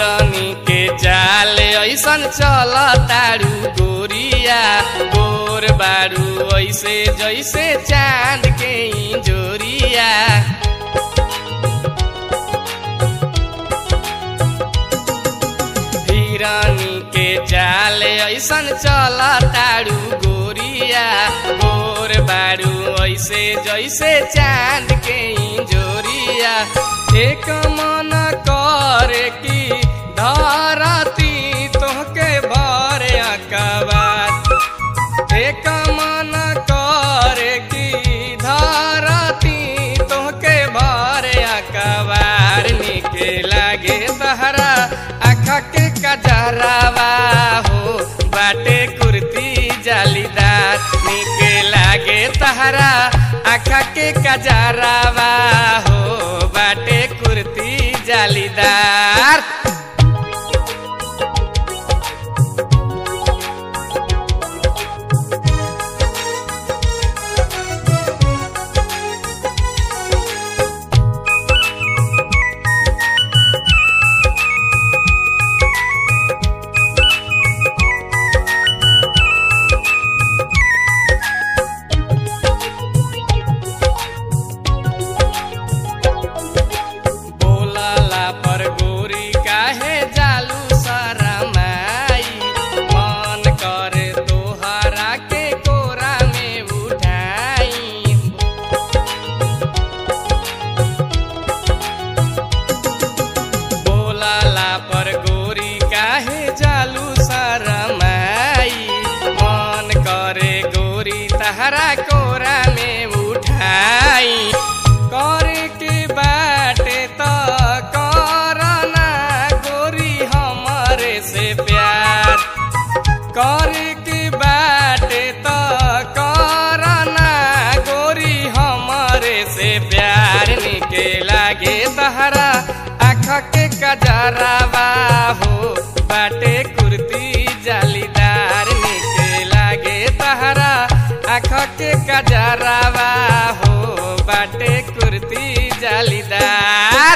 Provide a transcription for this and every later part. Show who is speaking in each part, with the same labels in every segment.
Speaker 1: हिरनी के जाल ऐसन चल तारू गोरिया गोर बारू ऐसे जैसे चांद के जोरिया हिरनी के जाल ऐसन चल तारू गोरिया गोर बारू ऐसे जैसे चांद के जोरिया एक मन करे की धरती तोहके भरे अकबार एक मन करे की धरती तोहके भरे अकबार निके लागे तहरा आखा के कजरावा हो बाटे कुर्ती जालीदार निके लागे तहरा आखा के कजरावा हो बाटे कुर्ती जालीदार बोलला पर गोरी काहे जालू शरमाई मन करे तोहरा के कोरा में उठाई बोलला पर गोरी काहे जालू शरमाई मन करे गोरी तहरा कोरा में उठाई करे के बाटे त करना गोरी हमरे से प्यार करे के बाटे त करना गोरी हमरे से प्यार निके लागे तहरा आँख के कजरावा हो बाटे कुर्ती जालीदार निके लागे तहरा आँख के कजरावा हो बाटे कुर्ती जालीदार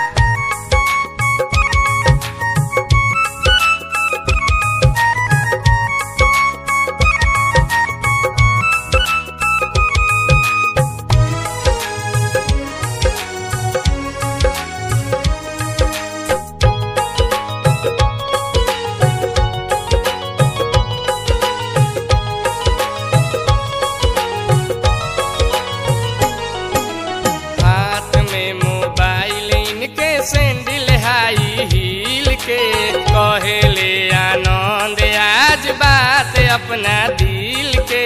Speaker 1: हाथ में मोबाइल इनके सैंडल हाई हील के कहेले आनंद आज बात अपना दिल के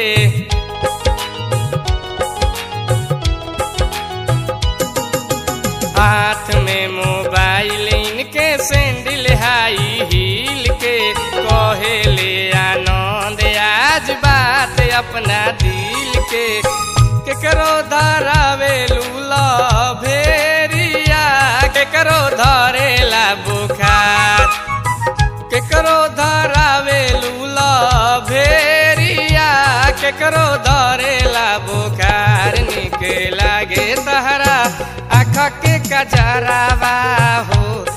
Speaker 1: हाथ में मोबाइल इनके सैंडल हाई हील के कहेले आनंद आज बात अपना दिल के केकरो धरावे लूला भेरिया केकरो धरेला बुखार केकरो धरावे लूला भेरिया केकरो धरेला बुखार निके लागे तहरा आँख के कजरावा हो